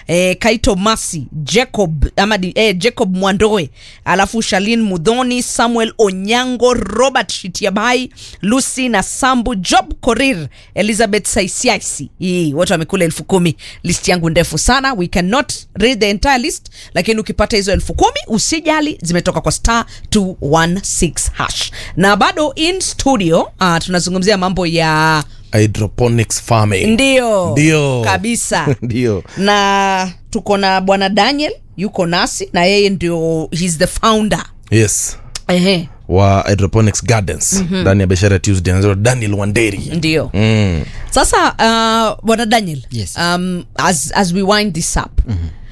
eh, Kaito Masi, Jacob ama di, eh, Jacob Mwandoe, alafu Shalin Mudhoni, Samuel Onyango, Robert Shitiabai, Lucy na Sambu, Job Korir, Elizabeth Saisiaisi. Hii wote wamekula elfu kumi. List yangu ndefu sana, we cannot read the entire list, lakini ukipata hizo elfu kumi usijali, zimetoka kwa star 216 hash. Na bado in studio uh, tunazungumzia mambo ya hydroponics farming ndio Ndio. kabisa ndio na tuko na bwana Daniel yuko nasi na yeye ndio he's the founder yes ehe wa hydroponics gardens ndani ya biashara ya tuesday anaitwa daniel wanderi ndio mm. sasa uh, bwana Daniel Yes. um, as, as we wind this up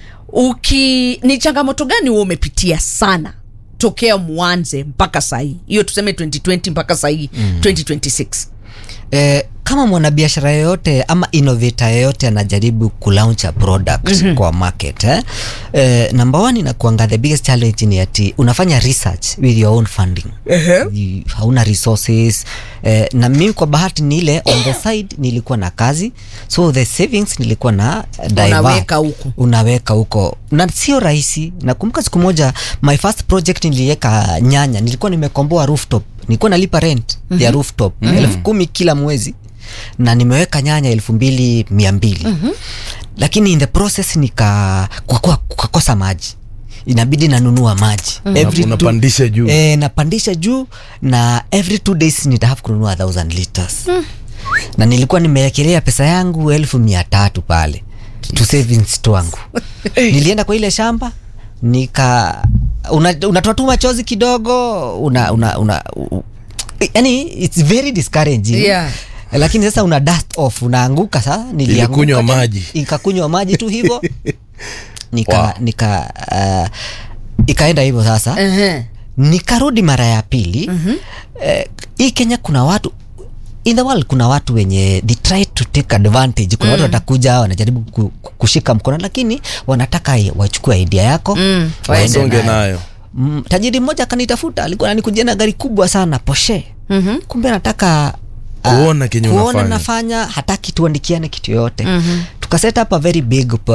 uki ni changamoto gani huo umepitia sana tokea mwanze mpaka sahii hiyo tuseme 2020 mpaka sahii 2026 eh, kama mwanabiashara yoyote ama innovator yoyote anajaribu kulaunch a product mm-hmm. kwa market eh? Eh, number one inakuanga the biggest challenge ni ati unafanya research with your own funding uh-huh. hauna resources eh, na mimi kwa bahati ni ile on the side nilikuwa na kazi so the savings nilikuwa na divert. Unaweka huko. unaweka huko na sio rahisi nakumbuka siku moja my first project niliweka nyanya nilikuwa nimekomboa rooftop nilikuwa nalipa rent mm-hmm. ya rooftop mm-hmm. elfu kumi kila mwezi na nimeweka nyanya elfu mbili mia mbili mm-hmm. lakini in the process nika kwa- kwa- kukakosa maji inabidi nanunua maji mm-hmm. Una- unapandisha juu. e, napandisha juu na every two days nitahave kununua 1000 liters mm. na nilikuwa nimewekelea pesa yangu elfu mia tatu pale to savings twangu nilienda kwa ile shamba nika una- unatoa tu machozi kidogo una, una, una, u, yani it's very discouraging Yeah. lakini sasa una dust off unaanguka saa Ilikunywa maji. ikakunywa maji tu hivyo nika Wow. nika uh, ikaenda hivyo sasa Ehe. nikarudi mara ya pili mm-hmm. eh, hii kenya kuna watu in the world kuna watu wenye they try to take advantage kuna mm. watu watakuja wanajaribu ku, ku- kushika mkono lakini wanataka i- wachukue idea yako Mm, waende wasonge nayo. nayo Mm, tajiri mmoja akanitafuta alikuwa ananikujia na gari kubwa sana poshe mm-hmm. kumbe anataka ah, Kuona kenye kuona unafanya. nafanya hataki tuandikiane kitu yoyote mm-hmm. tukaset up a very big uh,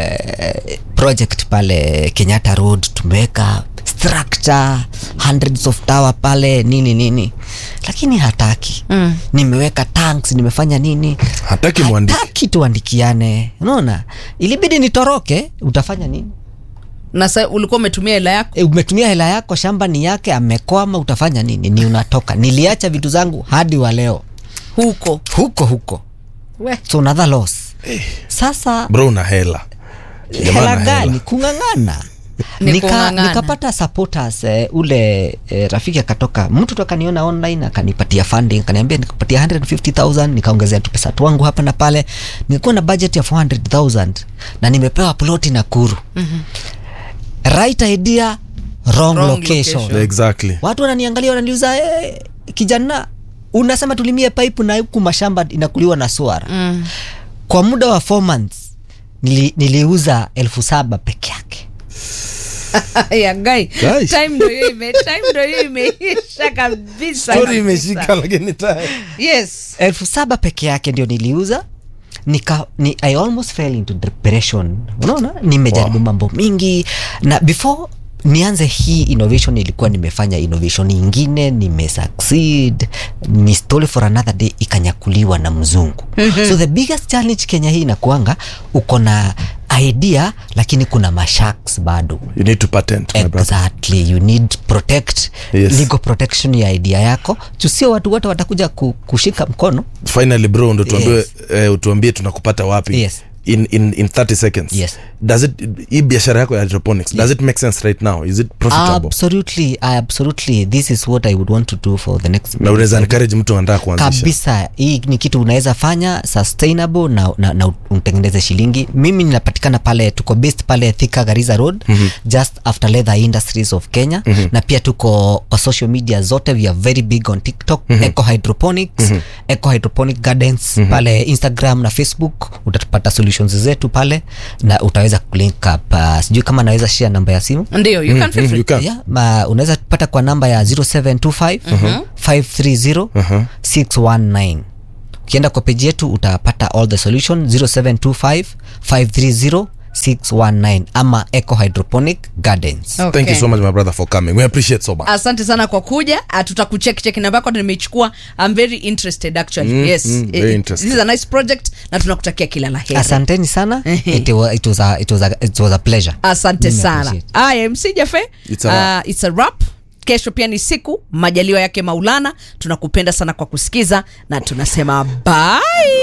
project pale kenyatta road tumeweka structure hundreds of tower pale nini nini lakini hataki mm. nimeweka tanks nimefanya nini Hataki muandike. hataki tuandikiane unaona ilibidi nitoroke utafanya nini na sa ulikuwa umetumia hela yako e, umetumia hela yako shamba ni yake amekwama utafanya nini ni unatoka niliacha vitu zangu hadi wa leo huko huko huko we so another loss sasa bro una hela Jamaa hela ana gani kung'ang'ana Ni Nika, kung'ang'ana. nikapata supporters eh, ule eh, rafiki akatoka mtu tu akaniona online akanipatia funding akaniambia nikupatia 150000 nikaongezea tu pesa twangu hapa na pale nilikuwa na budget ya 400000 na nimepewa ploti na kuru mm-hmm. right idea wrong, Wrong location, location. exactly watu wananiangalia wananiuza hey, kijana unasema tulimie pipe na huku mashamba inakuliwa na swara mm. kwa muda wa four months nili, niliuza elfu saba peke yake ya gai Guys. time ndo hiyo ime time ndo hiyo imeisha kabisa story kabisa. imeshika lakini time yes elfu saba peke yake ndio niliuza nika ni, i almost fell into depression unaona nimejaribu Wow. mambo mingi na before nianze hii innovation ilikuwa nimefanya innovation ingine nimesucceed ni story for another day ikanyakuliwa na mzungu so the biggest challenge kenya hii inakuanga uko na idea lakini kuna mashaks bado you need to patent my brother exactly you need protect Yes. legal protection ya idea yako tusio watu wote watakuja ku, kushika mkono finally bro ndo tuambie Yes. eh, utuambie tunakupata wapi Yes. in, in, in 30 seconds Yes. does it hii biashara yako ya hydroponics does it make sense right now is it profitable absolutely absolutely this is what i would want to do for the next na unaweza encourage mtu anataka kuanzisha kabisa hii ni kitu unaweza fanya sustainable na, na, na utengeneze shilingi mimi ninapatikana pale tuko based pale thika gariza road mm-hmm. just after leather industries of kenya mm-hmm. na pia tuko kwa social media zote we are very big on tiktok mm-hmm. eco hydroponics mm-hmm. eco hydroponic gardens mm-hmm. pale instagram na facebook utatupata solutions zetu pale na utaweza kulink up uh, sijui kama naweza share namba ya simu ndio you can feel Mm, free you can. yeah, ma, unaweza pata kwa namba ya 0725 530 619 ukienda kwa peji yetu utapata all the solution 0725 530 619 ama eco hydroponic gardens Okay. thank you so much my brother for coming we appreciate so much asante sana kwa kuja Ah, tutakucheck check namba yako nimeichukua i'm very interested actually Mm, yes mm, Eh, very interested. this is a nice project na tunakutakia kila la heri asanteni sana it, wa, it, was a, it, was a, it was a pleasure asante Mimi sana appreciate. aya mc jafe It's a wrap. uh, it's a wrap kesho pia ni siku majaliwa yake maulana tunakupenda sana kwa kusikiza na tunasema bye